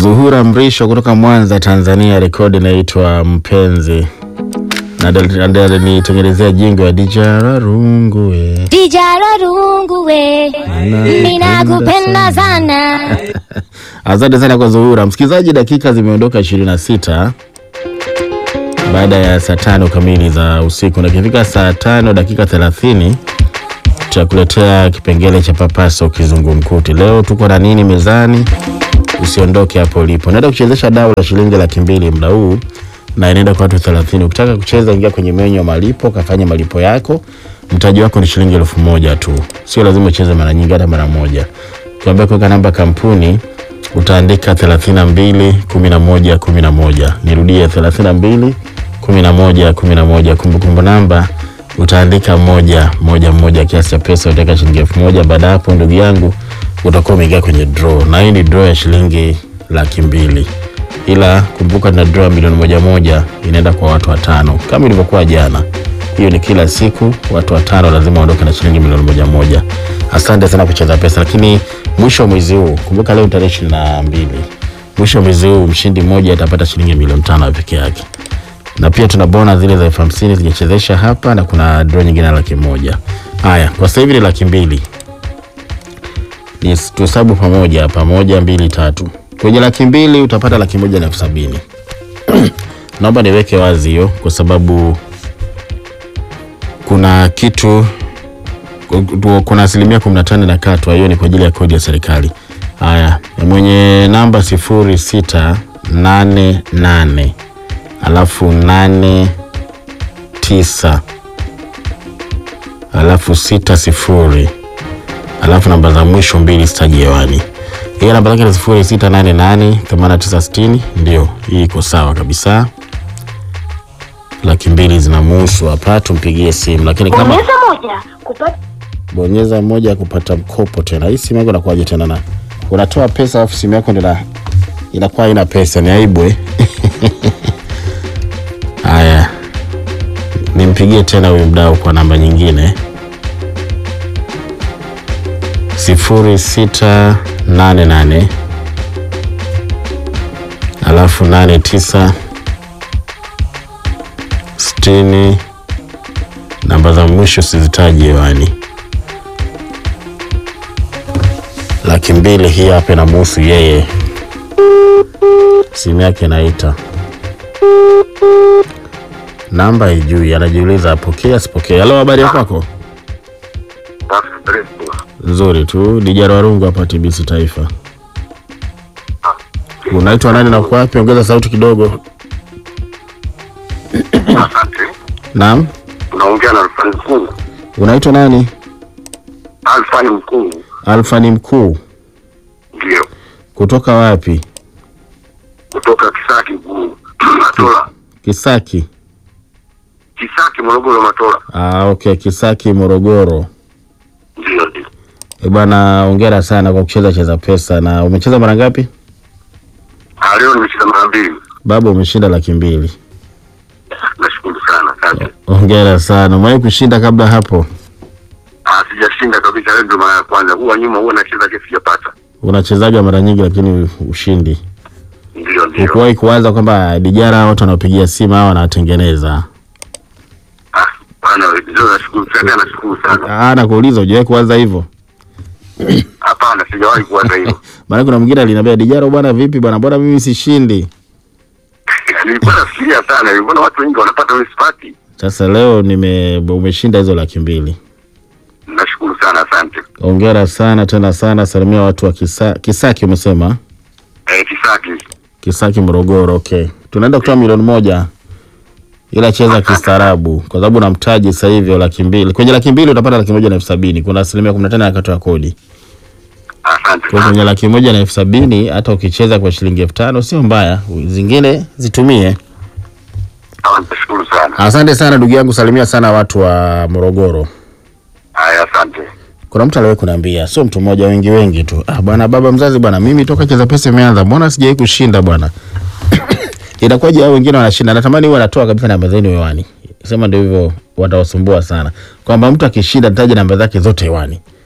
Zuhura Mrisho kutoka Mwanza, Tanzania, rekodi inaitwa Mpenzi na nitengenezea jingo ya Dijara Rungu we. Dijara rungu we, ninakupenda sana. Asante sana kwa Zuhura. Msikilizaji, dakika zimeondoka 26 baada ya saa tano kamili za usiku, na ikifika saa tano dakika 30 tutakuletea kipengele cha papaso kizungumkuti. Leo tuko na nini mezani? Usiondoke hapo ulipo. Naenda kuchezesha dau la shilingi laki mbili muda huu na inaenda kwa watu 30. Ukitaka kucheza, ingia kwenye menyu ya malipo, kafanya malipo yako. Mtaji wako ni shilingi elfu moja tu, sio lazima ucheze mara nyingi, hata mara moja. Ukiambia kuweka namba kampuni utaandika 32 11 11. Nirudie 32 11 11. Kumbukumbu namba utaandika moja moja moja, kiasi cha pesa utaweka shilingi elfu moja. Baada hapo, ndugu yangu, utakuwa umeingia kwenye draw, na hii ni draw ya shilingi laki mbili ila kumbuka na draw milioni moja moja inaenda kwa watu watano kama ilivyokuwa jana. Hiyo ni kila siku, watu watano lazima waondoke na shilingi milioni moja moja. Asante sana kucheza pesa, lakini mwisho wa mwezi huu, kumbuka leo tarehe ishirini na mbili, mwisho wa mwezi huu mshindi mmoja atapata shilingi milioni tano peke yake, na pia tuna bona zile za elfu hamsini zijachezesha hapa, na kuna draw nyingine ya laki moja. Haya, kwa sasa hivi ni laki mbili, ni tuhesabu pamoja, pamoja mbili tatu kwenye laki mbili utapata laki moja na elfu sabini. Naomba niweke wazi hiyo kwa sababu kuna kitu kuna asilimia kumi na tano na katwa, hiyo ni kwa ajili ya kodi ya serikali. Haya, mwenye namba sifuri sita nane nane alafu nane tisa alafu sita sifuri alafu namba za mwisho mbili sitaji hewani hiyo namba yake ni sifuri sita nane nane themanini tisa sitini. Ndio hii iko sawa kabisa. Laki mbili zinamuhusu hapa, tumpigie simu. Lakini kama Bonyeza moja kupata bonyeza moja kupata mkopo tena, hii simu yako inakuwaje tena? Na unatoa pesa alafu simu yako ndio inakuwa haina pesa, ni aibu eh? Haya, nimpigie tena huyu mdau kwa namba nyingine sifuri sita nane nane alafu nane tisa sitini. Namba za mwisho sizitaji hewani. Laki mbili hii hapa inamuhusu yeye, simu yake inaita, namba ijui, anajiuliza apokee asipokee. Halo, habari ya kwako? Nzuri tu. Dijara Warungu hapa TBC Taifa. Unaitwa nani na uko wapi? Ongeza sauti kidogo. Asante. Naam, Unaongea na Alfani Mkuu. unaitwa nani? Alfani Mkuu Alfani Mkuu. ndio Kutoka wapi? kutoka Kisaki Mkuu Matola, Kisaki. Kisaki Morogoro, Matola. Ah, okay, Kisaki Morogoro. Ndio ndio. E bwana, hongera sana kwa kucheza cheza pesa. Na umecheza mara ngapi? Ah, leo nimecheza mara mbili. Baba, umeshinda laki mbili. Nashukuru sana, asante. Hongera sana. Umewahi kushinda kabla hapo? Ah, sijashinda kabisa, leo ndio mara ya kwanza. Huwa nyuma huwa nacheza kesi sijapata. Unachezaga mara nyingi lakini ushindi. Ndio ndio. Ukuwahi kuwaza kwamba dijara watu wanaopigia simu hawa wanatengeneza? Ah, bana leo nashukuru sana, nashukuru sana. Ah, nakuuliza hujawahi kuwaza hivyo? Hapana, sijawahi kuwaza hilo. Maana kuna mwingine aliniambia Dijaro, bwana vipi bwana, mbona mimi sishindi? Nilikuwa nafikiria sana, nilikuwa watu wengi wanapata mimi sipati. Sasa leo nime umeshinda hizo laki mbili. Nashukuru sana, asante. Hongera sana tena sana, salimia watu wa Kisa, Kisaki umesema? Eh, Kisaki. Kisaki Morogoro. Okay, tunaenda kutoa milioni moja, ila cheza kistaarabu, kwa sababu na mtaji sasa hivi wa laki mbili. Kwenye laki mbili utapata laki moja na elfu sabini. Kuna asilimia kumi na tano ya kata ya kodi. Asante. Kwa kwenye laki moja na elfu sabini hata ukicheza kwa shilingi elfu tano sio mbaya, zingine zitumie. Sawa, nashukuru sana. Asante sana ndugu yangu, salimia sana watu wa Morogoro. Haya, asante. Kuna mtu aliwahi kuniambia, sio mtu mmoja, wengi wengi tu. Ah bwana, baba mzazi bwana, mimi toka cheza pesa imeanza, mbona sijawahi kushinda bwana? Inakuwaje hao wengine wanashinda? Natamani huwa anatoa kabisa namba zenu hewani. Sema ndio hivyo, watawasumbua sana kwamba mtu akishinda taja namba zake zote hewani.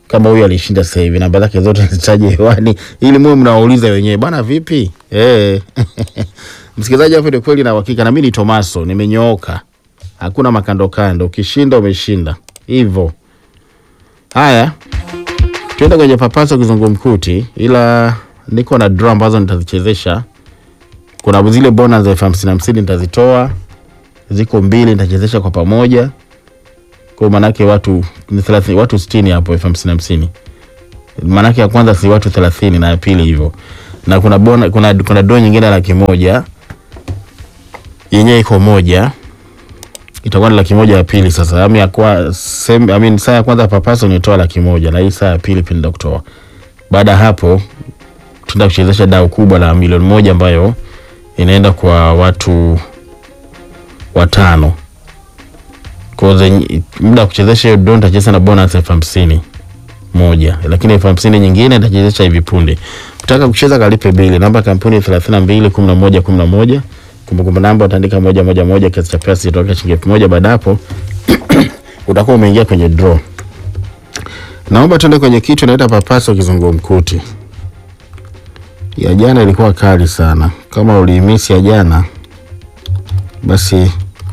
kama huyu alishinda sasa hivi, namba zake zote nizitaje hewani ili muwe mnawauliza wenyewe bana, vipi eh? Msikilizaji, hapo ndio kweli na uhakika, na mimi ni Tomaso, nimenyooka, hakuna makando kando, ukishinda umeshinda hivyo. Haya, tuende kwenye papaso kizungumkuti, ila niko na draw ambazo nitazichezesha. Kuna zile bonus za elfu hamsini hamsini nitazitoa, ziko mbili nitachezesha kwa pamoja kwa maanake watu ni thelathini, watu sitini hapo elfu hamsini hamsini. Maanake ya kwanza si watu thelathini na ya pili hivyo, na kuna bona, kuna, kuna doo nyingine ya laki moja yenyewe iko moja itakuwa ni laki moja ya pili. Sasa ami ya kwa sem, I mean, saa ya kwanza papaso nitoa laki moja na hii saa ya pili pia nenda kutoa. Baada ya hapo tuenda kuchezesha dau kubwa la milioni moja ambayo inaenda kwa watu watano kwa zenye- muda wa kuchezesha hiyo draw nitacheza na bonus elfu hamsini moja, lakini elfu hamsini nyingine nitachezesha hivi punde. Ukitaka kucheza kalipe bili. Namba ya kampuni thelathini na mbili kumi na moja kumi na moja. Kumbukumbu namba utaandika moja moja moja, kiasi cha pesa kitatoka shilingi elfu moja. Baada hapo utakuwa umeingia kwenye draw. Naomba tuende kwenye kitu inaita papaso kizungumkuti. Ya jana ilikuwa kali sana. Kama uliimisi ya jana, basi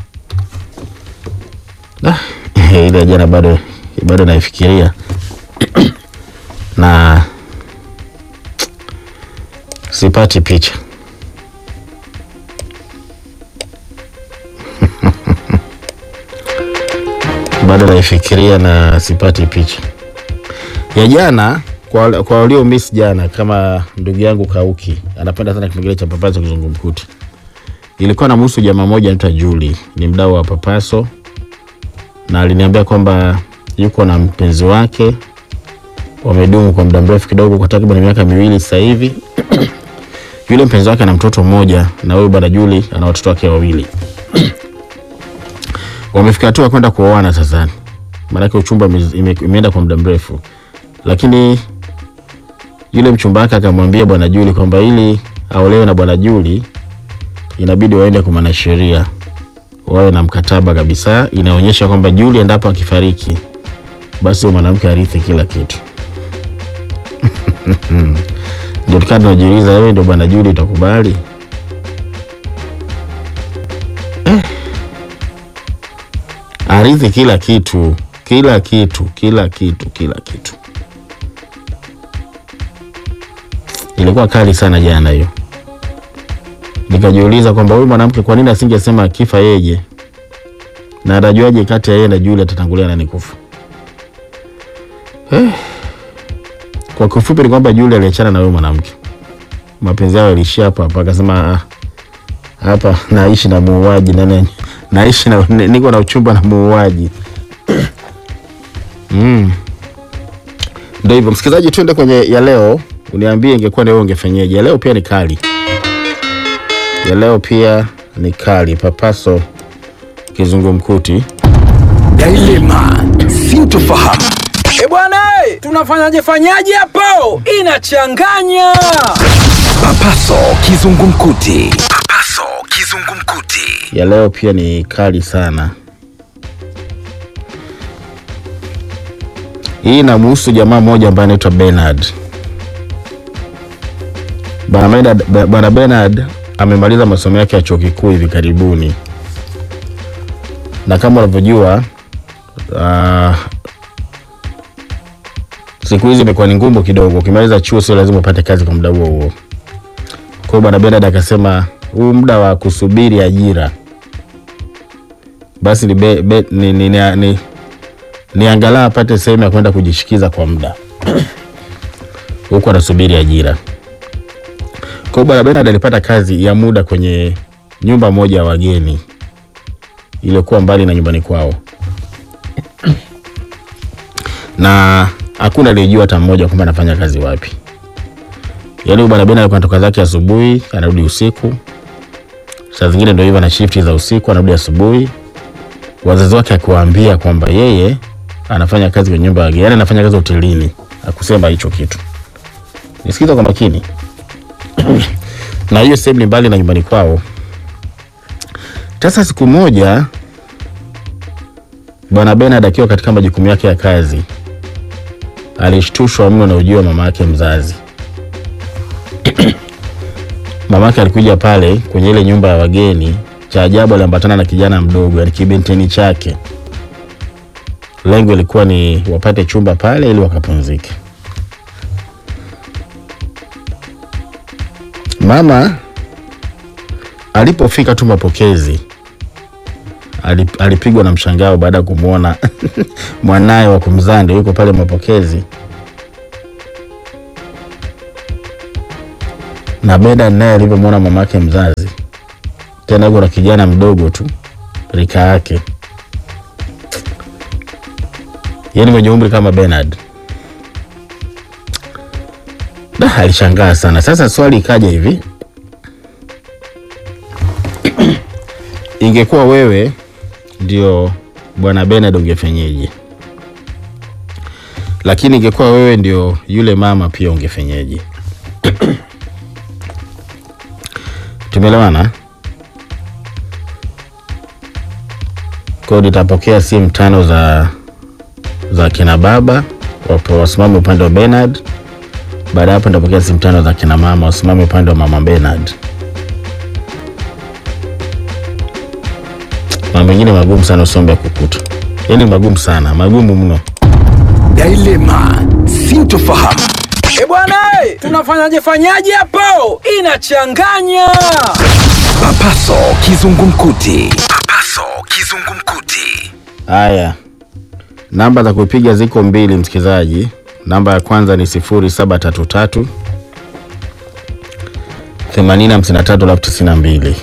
Ah, ile ya jana bado bado naifikiria na sipati picha bado naifikiria na sipati picha ya jana. Kwa, kwa walio miss jana, kama ndugu yangu Kauki anapenda sana kipengele cha papaso kizungumkuti, ilikuwa na muhusu jamaa moja anaitwa Juli, ni mdau wa papaso na aliniambia kwamba yuko na mpenzi wake, wamedumu kwa muda mrefu kidogo, kwa takriban miaka miwili sasa hivi. Yule mpenzi wake ana mtoto mmoja, na huyu bwana Juli ana watoto wake wawili. Wamefika hatua ya kwenda kuoana sasa, maanake uchumba ime- ime- imeenda kwa muda mrefu, lakini yule mchumba wake akamwambia bwana Juli kwamba ili aolewe na bwana Juli inabidi waende kwa mwanasheria wawe na mkataba kabisa inaonyesha kwamba Juli endapo akifariki basi huyo mwanamke arithi kila kitu. Ndio tukaa tunajiuliza, wewe ndio bwana Juli utakubali? Eh. Arithi kila kitu, kila kitu, kila kitu, kila kitu. Ilikuwa kali sana jana hiyo nikajiuliza kwamba huyu mwanamke kwa nini asingesema akifa yeye, na atajuaje kati ya yeye na Juli atatangulia nani kufa? Eh. Kwa kifupi ni kwamba Juli aliachana na huyo mwanamke, mapenzi yao yaliishia hapa hapa, akasema "Ah, hapa naishi na muuaji na nani, naishi na niko na uchumba na muuaji mm. Ndio hivyo msikilizaji, tuende kwenye ya leo, uniambie ingekuwa ni wewe ungefanyaje? Ya leo pia ni kali ya leo pia ni kali. Papaso kizungumkuti. Dilema, sintofahamu. E bwana, eh, tunafanyaje fanyaje hapo? Inachanganya. Papaso kizungumkuti. Papaso kizungumkuti. Ya leo pia ni kali sana. Hii inamhusu jamaa mmoja ambaye anaitwa Bernard. Bwana Bernard, Bwana Bernard amemaliza masomo yake ya chuo kikuu hivi karibuni, na kama unavyojua uh, siku hizi imekuwa ni ngumu kidogo. Ukimaliza chuo sio lazima upate kazi kwa muda huo huo. Kwa hiyo bwana Bernard akasema huu muda wa kusubiri ajira basi ni, be, be, ni, ni, ni, ni, ni angalau apate sehemu ya kwenda kujishikiza kwa muda huku anasubiri ajira. Kwa hiyo bwana Bernard alipata kazi ya muda kwenye nyumba moja ya wageni iliyokuwa mbali na nyumbani kwao, na hakuna aliyejua hata mmoja kwamba anafanya kazi wapi. Yaani huyu bwana Bernard alikuwa anatoka zake asubuhi, anarudi usiku. Saa zingine ndio hivyo, ana shifti za usiku, anarudi asubuhi. Wazazi wake akiwaambia kwamba yeye anafanya kazi kwenye nyumba ya wageni, yaani anafanya kazi hotelini, akusema hicho kitu. Nisikiza kwa makini na hiyo sehemu ni mbali na nyumbani kwao. Sasa siku moja bwana Bernard akiwa katika majukumu yake ya kazi alishtushwa mno na ujio wa mama yake mzazi. mama yake alikuja pale kwenye ile nyumba ya wageni. Cha ajabu aliambatana na kijana mdogo, yani kibenteni chake. Lengo ilikuwa ni wapate chumba pale ili wakapumzike. Mama alipofika tu mapokezi alip- alipigwa na mshangao baada ya kumwona mwanaye wa kumzaa ndio yuko pale mapokezi, na Beda naye alivyomwona mama yake mzazi, tena yuko na kijana mdogo tu rika yake, yaani mwenye umri kama Bernard. Da, alishangaa sana. Sasa swali ikaja hivi, ingekuwa wewe ndio bwana Bernard ungefenyeje? Lakini ingekuwa wewe ndio yule mama pia ungefenyeje? Tumeelewana? Kwa hiyo nitapokea simu tano za za kina baba wapo wasimame upande wa Bernard. Baada ya hapo nitapokea simu tano za kina mama wasimame upande wa mama Bernard. Mambo mengine magumu sana usombe ya kukuta, yaani magumu sana, magumu mno. Dilema, sintofahamu. E bwana, eh, tunafanyaje fanyaje hapo? Inachanganya. Papaso kizungumkuti. Papaso kizungumkuti. Haya, namba za kupiga ziko mbili, msikilizaji. Namba ya kwanza ni sifuri saba tatu tatu themanini hamsini na tatu alafu tisini na mbili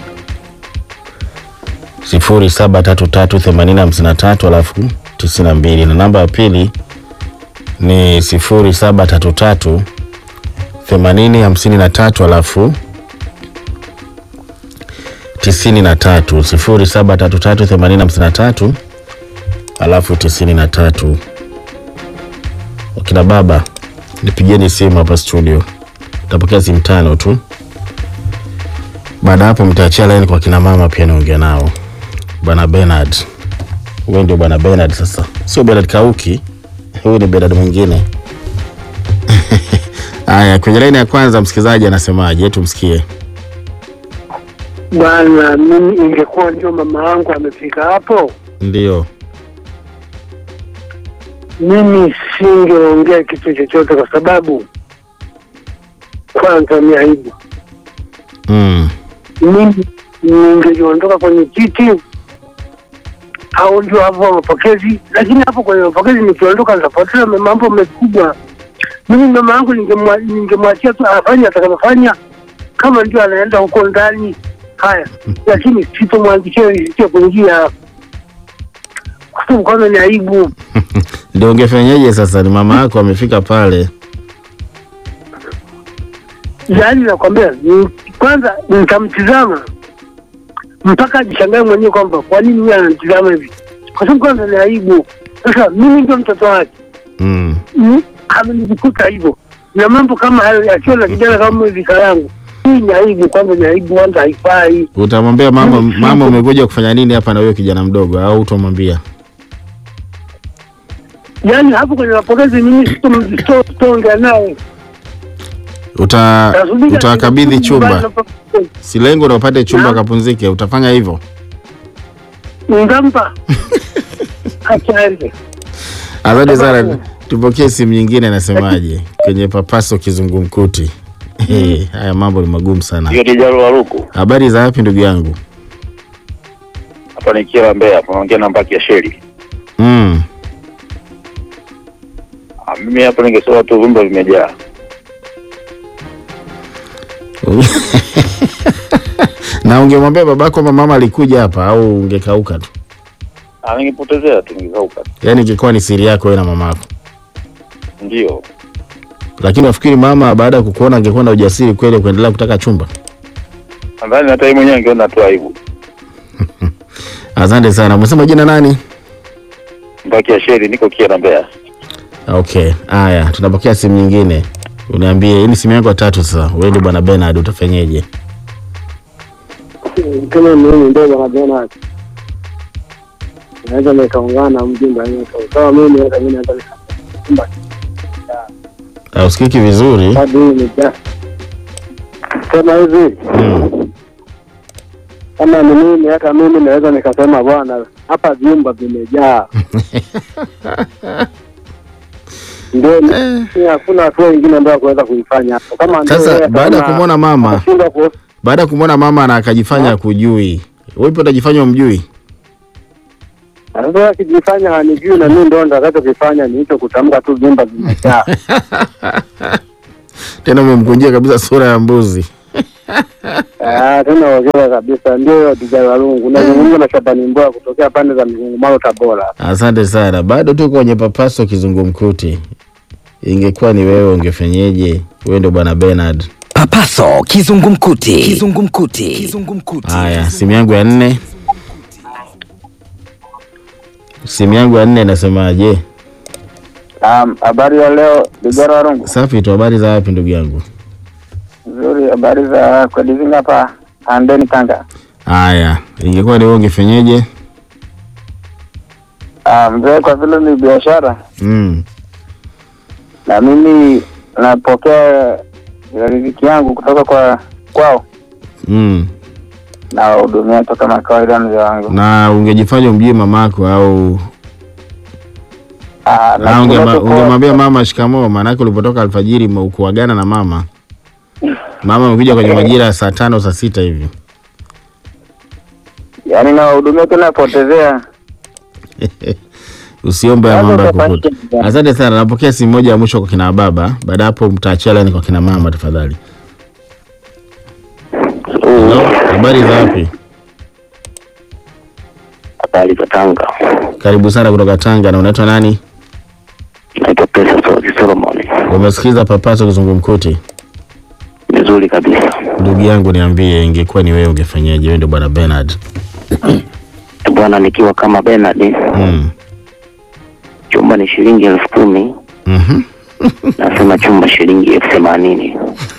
sifuri saba tatu tatu themanini hamsini na tatu alafu tisini na mbili na namba ya pili ni sifuri saba tatu tatu themanini hamsini na tatu alafu tisini na tatu sifuri saba tatu tatu themanini hamsini na tatu alafu tisini na tatu. Wakina baba nipigeni simu hapa studio, tapokea simu tano tu. Baada ya hapo mtaachia laini kwa kina mama pia niongea nao. Bwana Bernard, huyu ndio bwana Bernard sasa, sio Bernard Kauki, huyu ni Bernard mwingine. Haya, kwenye laini ya kwanza msikilizaji anasemaje? Tumsikie. Bwana, mimi ingekuwa ndio mama yangu amefika hapo, Ndio. mimi singeongea kitu chochote, kwa sababu kwanza ni aibu. Mm. Mimi ningeliondoka kwenye kiti au ndio hapo mapokezi, lakini hapo kwenye mapokezi nikiondoka nitapoteza mambo makubwa. Mimi mama yangu ningemwa- ningemwachia tu afanye atakavyofanya, kama ndio anaenda huko ndani haya, lakini sitomwandikia isicho kuingia kwa sababu kwanza ni aibu. Ndio ungefenyeje sasa? Ni mama yako amefika pale. Yaani nakwambia ni- kwanza nitamtizama mpaka ajishangae mwenyewe kwamba kwa nini yeye ananitizama hivi, kwa sababu kwanza ni aibu. Sasa mimi ndio mtoto wake, Mm. Mm, amenijikuta hivyo na mambo kama hayo, akiwa na kijana kama hivi yangu, hii ni aibu. Kwanza ni aibu, kwanza haifai. Utamwambia mama, Mimi si- mama umekuja kufanya nini hapa na huyo kijana mdogo, au utamwambia? Yaani hapo kwenye mapokezi mimi sito- sito- sitoongea naye, Uta Nasubiri utawakabidhi akirudi chumba, nyumbani na- si lengo na upate chumba Naam. kapumzike, utafanya hivyo? Nitampa acha aende. Asante sana, Sababu- tupokee simu nyingine. Nasemaje kwenye papaso kizungumkuti? Hey, haya mambo ni magumu sana. Hiyo ni Jaro Waruku. Habari za wapi ndugu yangu? Hapa ni Kiela Mbeya, hapa naongea na Mbaki ya Sheli. Mm. Ah, Mimi hapa ningesema tu vyumba vimejaa. na ungemwambia babako kwamba mama alikuja hapa au ungekauka tu? Ah, ningepotezea tu ningekauka. Yaani ingekuwa ni siri yako wewe na mamako. Ndio. Lakini nafikiri mama baada ya kukuona angekuwa na ujasiri kweli wa kuendelea kutaka chumba. Nadhani hata yeye mwenyewe angeona tu aibu. Asante sana. Umesema jina nani? Mbaki ya Sheli, niko Kiela Mbeya. Okay, haya, tunapokea simu nyingine. Uniambie, hii ni simu yako ya tatu sasa. Wewe ndio bwana Bernard, utafanyeje? kama mimi ndio wanavyoona naweza nikaungana na mjumbe anaitwa kama mimi hata mimi naweza nikamba Hausikiki vizuri. hadi nija sema hivi Mm. kama ni mimi, hata mimi naweza nikasema bwana, hapa vyumba vimejaa. Ndio ni- hakuna hatua ingine ambayo kuweza kuifanya hapo. Kama ndio Sasa yeye baada ya ataona kumwona mama, atashindwa ku- baada ya kumwona mama na akajifanya kujui, wewe utajifanya umjui? sasa akijifanya hanijui, na mimi ndo nitakachokifanya ni hicho, kutamka tu vyumba vimejaa. Tena umemkunjia kabisa sura ya mbuzi. Ah, tena ongea kabisa, ndio hiyo Dijara Lungu. Nazungumza na Shabani Mboya kutokea pande za Mgungumano, Tabora. Asante sana. Bado tuko kwenye papaso kizungumkuti. Ingekuwa ni wewe ungefanyeje? Wewe ndio bwana Bernard. Papaso kizungumkuti. Kizungumkuti. Kizungumkuti. Haya, simu yangu ya nne, simu yangu ya nne inasemaje? Naam, habari ya leo Dijara Warungu. Safi tu. Habari za wapi ndugu yangu? Nzuri, habari za Kwedizinga hapa Andeni Tanga. Haya, ingekuwa ni wewe ungefanyeje? Ah, mzee, kwa vile ni biashara Mm. na mimi napokea riziki yangu kutoka kwa kwao Mm. na wahudumia tu kama kawaida, mzee wangu. Na ungejifanya umjui mamako au Ah, na na ungema- kile tu kwa- ungemwambia mama shikamoo, maanake ulipotoka alfajiri ma- ukuagana na mama. Mama amekuja kwenye majira ya saa tano saa sita hivi. yaani na wahudumia tu napotezea. Usiombe ya Sasa mambo ya utafanya kukuta. kitu gani? Asante sana. Napokea simu moja ya mwisho kwa kina baba, baada ya hapo mtaachia laini kwa kina mama tafadhali. Hello, habari za wapi? Habari za Tanga, Karibu sana kutoka Tanga. Na unaitwa nani? naitwa Pesa Sozi Solomon. Umesikiza papaso kizungumkuti? Vizuri kabisa Ndugu yangu, niambie, ingekuwa ni wewe ungefanyaje? Wewe ndio bwana Bernard. bwana, nikiwa kama Bernard, Mm. chumba ni shilingi elfu kumi Mhm. nasema chumba shilingi elfu themanini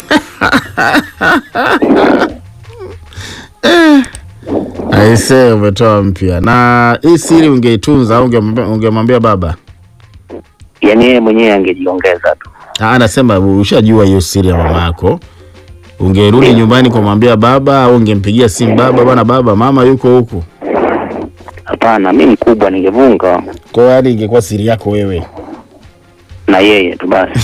Aise, umetoa mpya. Na hii siri ungeitunza au ungemwambia ungemwambia baba? yaani yeye mwenyewe angejiongeza tu. Ah, anasema ushajua hiyo siri ya mama yako. Ungerudi nyumbani kumwambia baba au ungempigia simu baba, bwana baba, mama yuko huku. Hapana, mi mkubwa, ningevunga Kwa hiyo yani ingekuwa siri yako wewe. na yeye tu basi.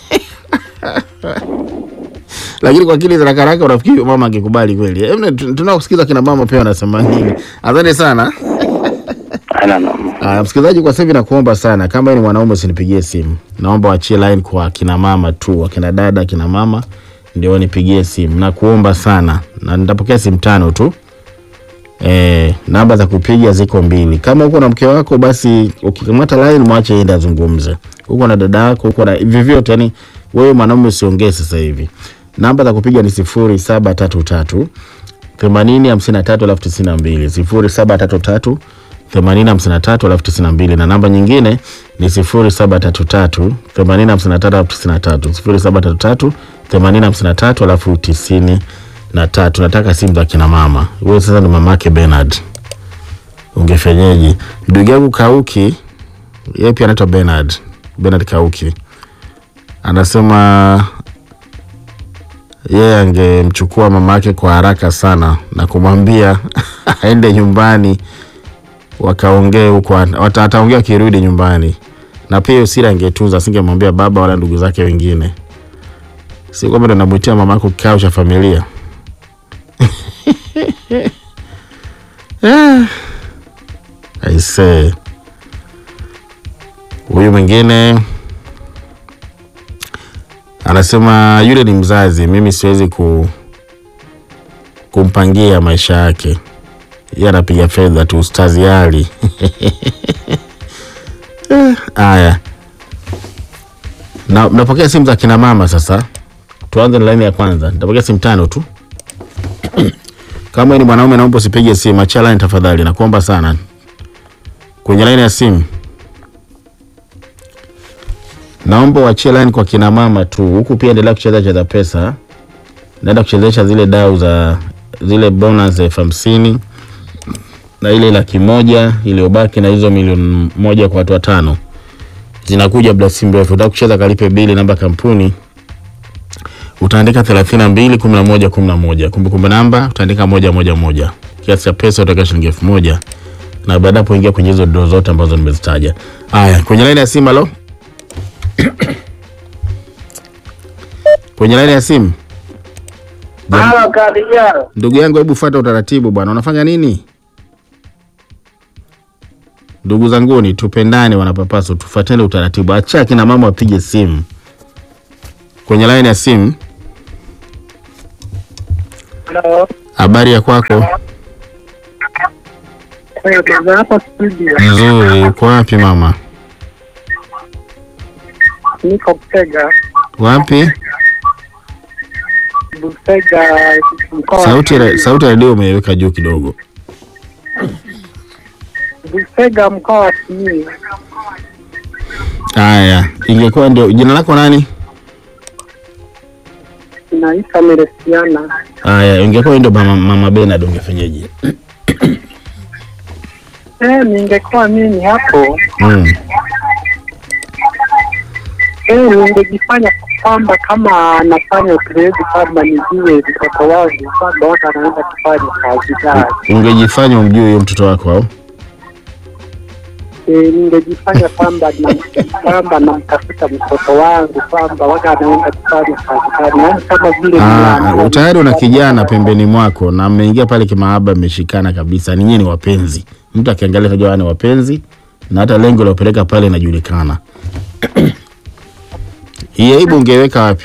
Lakini kwa akili za haraka haraka unafikiri mama angekubali kweli? Hebu tunakusikiza kina mama pia wanasema nini. Asante sana. Ana noma. Ah, msikilizaji, kwa sasa hivi nakuomba sana, kama wewe ni mwanaume usinipigie simu, naomba wachie line kwa kina mama tu, akina dada, akina mama ndio wanipigie simu, nakuomba sana, na nitapokea simu tano tu. Eh, namba za kupiga ziko mbili. Kama uko na mke wako, basi ukikamata line mwache yeye azungumze. Uko na dada yako, uko na vyovyote, yani wewe mwanaume usiongee sasa hivi. Namba za kupiga ni sifuri saba tatu tatu themanini hamsini na tatu alafu tisini na mbili sifuri saba tatu tatu themanini hamsini na tatu alafu tisini na mbili na namba nyingine ni sifuri saba tatu tatu themanini hamsini na tatu alafu tisini na tatu sifuri saba tatu tatu themanini hamsini na tatu alafu tisini na tatu. Nataka simu za kina mama. Wewe sasa ni mamake Bernard, ungefenyeje? Ndugu yangu Kauki, yeye pia anaitwa Bernard, Bernard Kauki, anasema yeye angemchukua mama yake kwa haraka sana na kumwambia aende nyumbani wakaongee huko, ata- ataongea akirudi nyumbani, na pia hiyo siri angetunza, asingemwambia baba wala ndugu zake wengine. Si kwamba ndo namwitia mama yako kikao cha familia Ah. Aisee, huyu mwingine anasema yule ni mzazi, mimi siwezi ku kumpangia maisha yake, yeye anapiga fedha tu, ustazi ali Eh, haya na napokea simu za kina mama sasa. Tuanze na laini ya kwanza, nitapokea simu tano tu. Kama wewe ni mwanaume, naomba usipige simu, achia line tafadhali, nakuomba sana. Kwenye laini ya simu, naomba uachie line kwa kina mama tu. Huku pia endelea kucheza cheza pesa, naenda kuchezesha zile dau za zile bonus elfu hamsini na ile laki moja iliyobaki na hizo milioni moja kwa watu watano zinakuja muda si mrefu. Utaka kucheza kalipe bili, namba kampuni utaandika 32 11 11. Kumbukumbu namba utaandika moja moja moja. Kiasi cha pesa utaweka shilingi elfu moja na baada hapo ingia kwenye hizo doo zote ambazo nimezitaja. Haya, kwenye laini ya simu, halo. kwenye laini ya simu, Halo Kadia. ndugu yangu, hebu fuata utaratibu bwana. Unafanya nini? Ndugu zanguni, tupendane, wanapapaswa, tufuatane utaratibu. Acha kina mama wapige simu. Kwenye laini ya simu, Halo. habari ya kwako? Wewe kaza hapa studio. Nzuri. Uko wapi mama? Niko Busega. Wapi? Busega mkoa. Sauti ya- sauti ya redio umeiweka juu kidogo. Busega mkoa wa Simiyu. Haya, ingekuwa ndio jina lako nani? Naitwa Meresiana. Haya, ingekuwa ndio mama, mama Bernard ungefanyaje? Eh, ningekuwa mimi hapo Mm. eh, ningejifanya kwamba kama nafanya upelelezi kwamba nijue mtoto wangu kwamba watu anaenda kufanya kazi gani. Ungejifanya umjui huyo mtoto wako au? Eh, ningejifanya kwamba na kwamba namtafuta mtoto wangu kwamba watu anaenda kufanya kazi gani, yaani kama vile Ah, nina- tayari una kijana pembeni mwako na mmeingia pale kimaaba, mmeshikana kabisa, ninyi ni wapenzi. Mtu akiangalia tajua ni wapenzi, na hata lengo la kupeleka pale inajulikana. Hii aibu ungeweka wapi?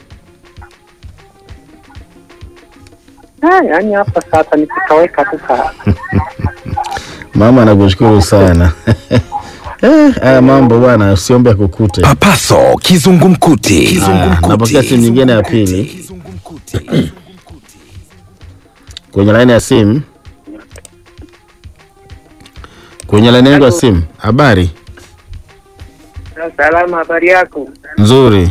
Ah, yaani hapa sasa nikitoweka tu sasa. Mama nakushukuru sana. Eh, haya mambo bwana, usiombe akukute. Papaso kizungumkuti. Ah, Kizungumkuti. napokea simu nyingine ya pili Kizungumkuti. kwenye laini ya simu. Kwenye laini yangu ya simu. Habari Salama, habari yako? nzuri.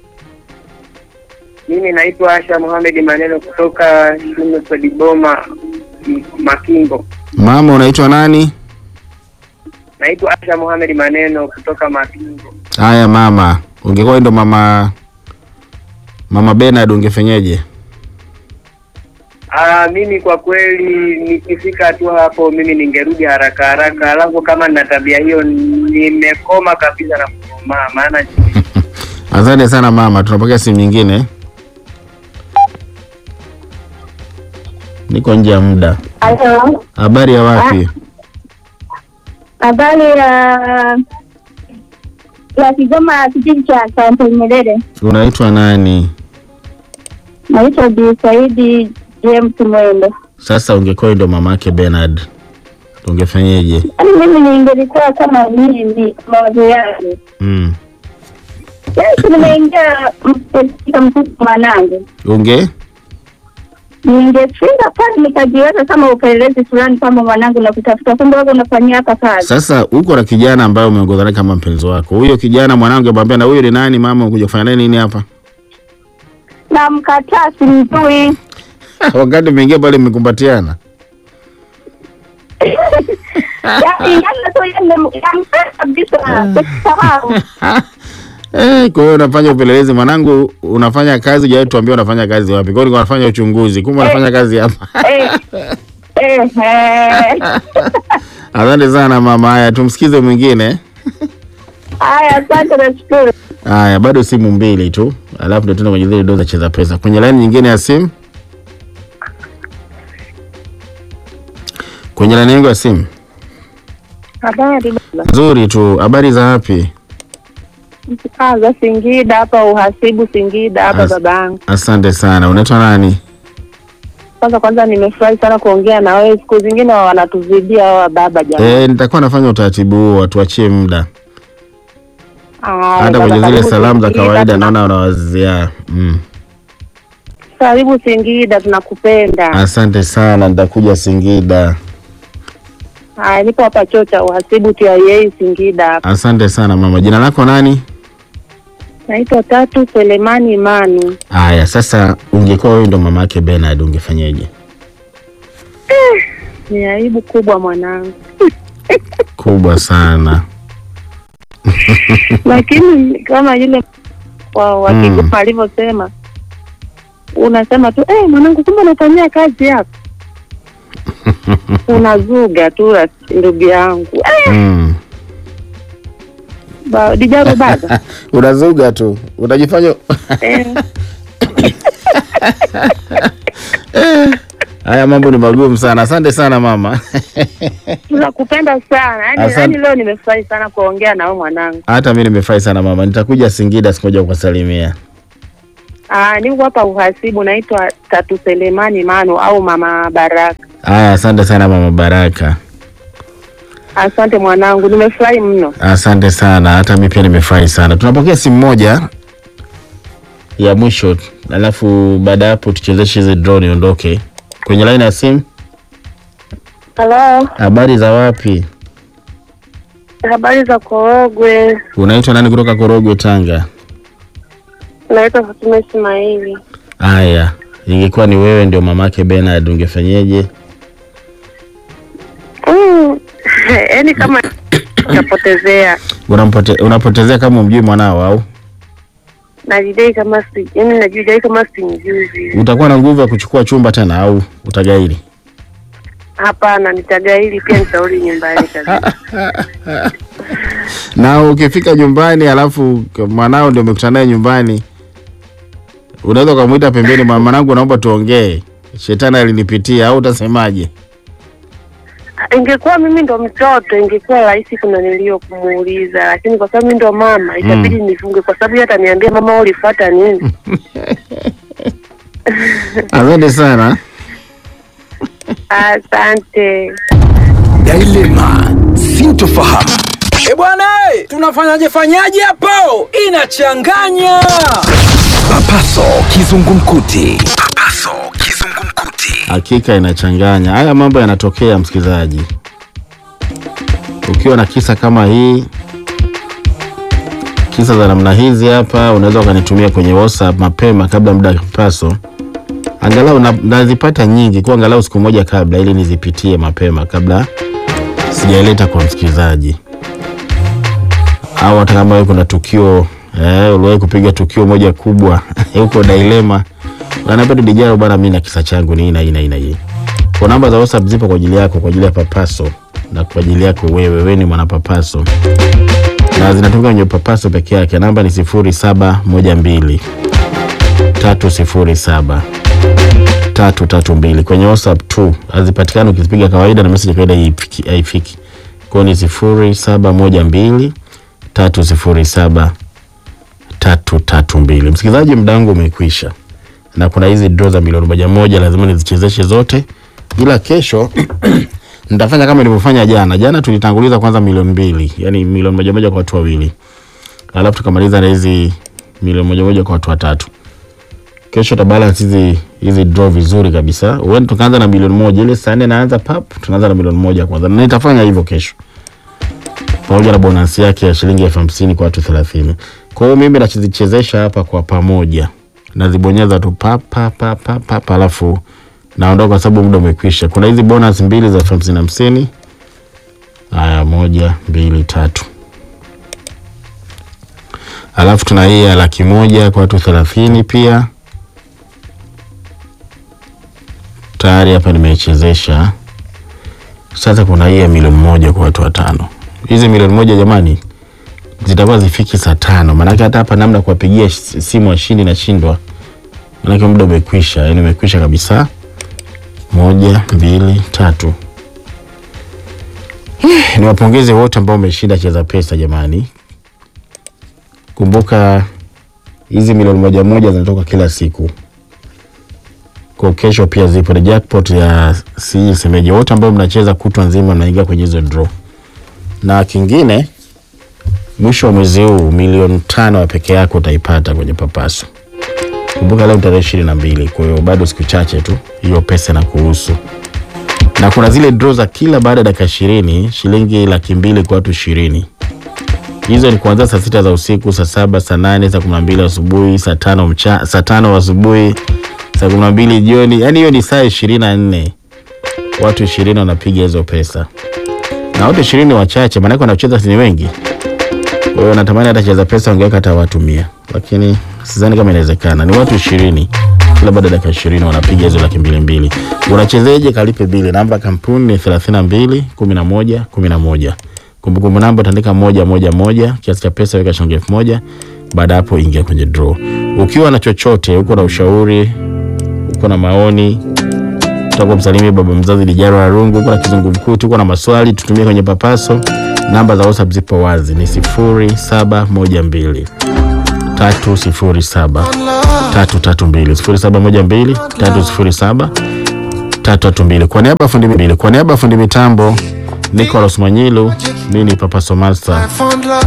Mimi naitwa Asha Mohamed Maneno kutoka shule za Diboma M- Makingo. Mama unaitwa nani? Naitwa Asha Mohamed Maneno kutoka Makingo. Haya mama, ungekuwa ndo mama mama Bernard ungefanyaje? Ah, mimi kwa kweli nikifika tu hapo mimi ningerudi haraka haraka, alafu kama nina tabia hiyo nimekoma kabisa na kukomaa, maana Asante sana mama, tunapokea simu nyingine. Niko nje ya muda. Halo, Habari ya wapi? habari ya ya Kigoma, kijiji cha Sante Nyerere. Unaitwa nani? Naitwa Bi Saidi James Mwendo. Sasa ungekuwa ndo mamake Bernard ungefanyeje? Yaani mimi ningelikuwa kama mimi mawazo yangu, Mm. yaani nimeingia katika mtoto mwanangu, Unge ningefika pale nikajiweka kama upelelezi fulani kama mwanangu na kutafuta, kumbe wako unafanyia hapa kazi. sasa uko na kijana ambaye umeongozana kama mpenzi wako. Huyo kijana mwanangu amwambia na huyo ni nani mama, ukuja kufanya naye nini hapa? Na mkataa simjui. Wakati umeingia pale mmekumbatiana. Yaani yana tu yale yampenda kabisa. Sahau. Eh, kwa hiyo unafanya upelelezi mwanangu, unafanya kazi, hujawahi tuambia unafanya kazi wapi? Kwa hiyo ulikuwa unafanya uchunguzi, kumbe unafanya kazi hapa. Eh. Eh. eh. Asante sana mama. Haya, tumsikize mwingine. Haya, asante nashukuru. Haya, bado simu mbili tu, alafu ndio tena kwenye zile doza cheza pesa. Kwenye laini nyingine ya simu, kwenye laini yangu ya simu. Habari Nzuri tu. Habari za wapi? mkaza Singida hapa, uhasibu Singida hapa As- babangu. Asante sana. Unaitwa nani? Kwanza kwanza nimefurahi sana kuongea na wewe, siku zingine wanatuzidia hawa baba jamani. Eh, nitakuwa nafanya utaratibu huo, watuachie muda. Haya, Hata baba, kwenye zile karibu salamu za Singida, kawaida tuna- naona unawazia. Mm. Karibu Singida, tunakupenda. Asante sana, nitakuja Singida. Haya, nipo hapa chuo cha uhasibu TIA Singida hapa. Asante sana mama. Jina lako nani? Naitwa Tatu Selemani Imani. Haya, sasa ungekuwa wewe ndo mama yake Bernard ungefanyaje? Ni aibu kubwa mwanangu. Kubwa sana. lakini kama yule wa wa Mm. Kigoma alivyosema, unasema tu eh, mwanangu, kumbe unafanyia kazi yako unazuga tu rafiki- ndugu yangu eh, Mm. ba, dijaro baba Unazuga tu, unajifanya eh, haya mambo ni magumu sana. Asante sana mama. tunakupenda sana yani, Asante. yani leo nimefurahi sana kuongea na wewe mwanangu. Hata mimi nimefurahi sana mama, nitakuja Singida siku moja kukusalimia. Ah, niko hapa uhasibu, naitwa Tatu Selemani Mano au Mama Baraka. Haya, asante sana mama Baraka, Asante mwanangu, nimefurahi mno. asante sana. Hata mimi pia nimefurahi sana. Tunapokea simu moja ya mwisho, alafu baada ya hapo tuchezeshe hizi draw niondoke. Kwenye line ya simu, Halo, habari za wapi? habari za Korogwe? Unaitwa nani kutoka Korogwe, Tanga? Naitwa Fatuma Ismaili. Haya, ingekuwa ni wewe ndio mamake Bernard, ungefanyeje? Mm, yaani kama kapotezea Unampote, unapotezea kama umjui mwanao au najidai kama si yaani najidai kama simjuzi. utakuwa na nguvu ya kuchukua chumba tena au utagairi? Hapana, nitagaili pia nitarudi nyumbani kabisa. na ukifika nyumbani alafu mwanao ndio umekutana naye nyumbani, unaweza ukamwita pembeni, "Mwa- mwanangu, naomba tuongee, shetani alinipitia, au utasemaje? Ingekuwa mimi ndo mtoto ingekuwa rahisi kuna nilio kumuuliza, lakini kwa sababu mimi ndo mama itabidi nifunge, kwa sababu yeye ataniambia mama, wewe ulifuata nini? Asante sana. Asante. Dilema, sintofahamu. E bwana, e, tunafanyaje fanyaje hapo? Inachanganya. Papaso kizungumkuti. Papaso kizungumkuti. Hakika inachanganya. Haya mambo yanatokea, msikilizaji. Ukiwa na kisa kama hii, kisa za namna hizi hapa, unaweza ukanitumia kwenye WhatsApp mapema kabla muda wa paso, angalau na- nazipata nyingi kwa angalau siku moja kabla, ili nizipitie mapema kabla sijaileta kwa msikilizaji, au hata kama wewe kuna tukio eh, uliwahi kupiga tukio moja kubwa huko Dilema, unaniambia tu Dijaro bwana, mimi na kisa changu ni hii na hii na hii na hii. Kwa namba za WhatsApp zipo kwa ajili yako, kwa ajili ya papaso na kwa ajili yako wewe, wewe ni mwanapapaso na zinatumika kwenye papaso peke yake. Namba ni sifuri saba moja mbili tatu sifuri saba tatu tatu mbili kwenye WhatsApp tu, hazipatikani ukizipiga kawaida na message kawaida haifiki- haifiki. Kwa hiyo ni sifuri saba moja mbili tatu sifuri saba tatu tatu mbili. Msikilizaji, muda wangu umekwisha na kuna hizi draw za milioni moja moja, lazima nizichezeshe zote, ila kesho nitafanya kama nilivyofanya jana. Jana tulitanguliza kwanza milioni mbili, yani milioni moja moja kwa watu wawili, alafu tukamaliza na hizi milioni moja moja kwa watu watatu. Kesho tabalance hizi hizi draw vizuri kabisa. Huenda tukaanza na milioni moja ile saa nne naanza pap, tunaanza na milioni moja kwanza, na nitafanya hivyo kesho pamoja na bonus yake ya shilingi elfu hamsini kwa watu thelathini. Kwa hiyo mimi nazichezesha hapa kwa pamoja, nazibonyeza tu pa pa pa pa pa, pa alafu naondoka kwa sababu muda umekwisha. Kuna hizi bonus mbili za elfu hamsini hamsini. Haya, moja mbili tatu, alafu tuna hii ya laki moja kwa watu thelathini pia tayari hapa nimeichezesha. Sasa kuna hii ya milioni moja kwa watu watano. Hizi milioni moja jamani, zitakuwa zifiki saa tano, maanake hata hapa namna kuwapigia sh- simu washindi nashindwa, maanake muda umekwisha, yani umekwisha kabisa. Moja, mbili, tatu. Eh, Niwapongeze wote ambao wameshinda cheza pesa jamani. Kumbuka hizi milioni moja moja zinatoka kila siku kwa kesho pia zipo ni jackpot ya si semeje, wote ambao mnacheza kutwa nzima mnaingia kwenye hizo draw. Na kingine, mwisho wa mwezi huu milioni tano ya peke yako utaipata kwenye papaso. Kumbuka leo tarehe ishirini na mbili, kwa hiyo bado siku chache tu, hiyo pesa na kuhusu. Na kuna zile draw za kila baada ya dakika ishirini, shilingi laki mbili kwa watu ishirini. Hizo ni kuanzia saa sita za usiku, saa saba, saa nane, saa kumi na mbili asubuhi, saa tano mcha, saa tano asubuhi, saa kumi na mbili jioni. Yani hiyo ni saa ishirini na nne watu ishirini wanapiga hizo pesa, na watu ishirini wachache, maanake wanaocheza si ni wengi. Kwa hiyo natamani hata cheza pesa ongeweka hata watu mia, lakini sidhani kama inawezekana. Ni watu ishirini kila baada ya dakika ishirini wanapiga hizo laki mbili mbili. Unachezeje? Kalipe bili. Namba ya kampuni ni thelathini na mbili kumi na moja kumi na moja. Kumbukumbu namba utaandika moja moja moja, kiasi cha pesa weka shilingi elfu moja. Baada ya hapo ingia kwenye draw. Ukiwa na chochote, uko na ushauri, uko na maoni, utakuwa msalimie baba mzazi Lijaro Arungu, uko na kizungumkuti, uko na maswali, tutumie kwenye papaso. Namba za WhatsApp zipo wazi, ni sifuri saba moja mbili tatu sifuri saba tatu tatu mbili sifuri saba moja mbili tatu sifuri saba tatu tatu mbili. Kwa niaba ya fundi mbili, kwa niaba ya fundi mitambo Nicholas Manyilu, mimi ni Papa Somasta.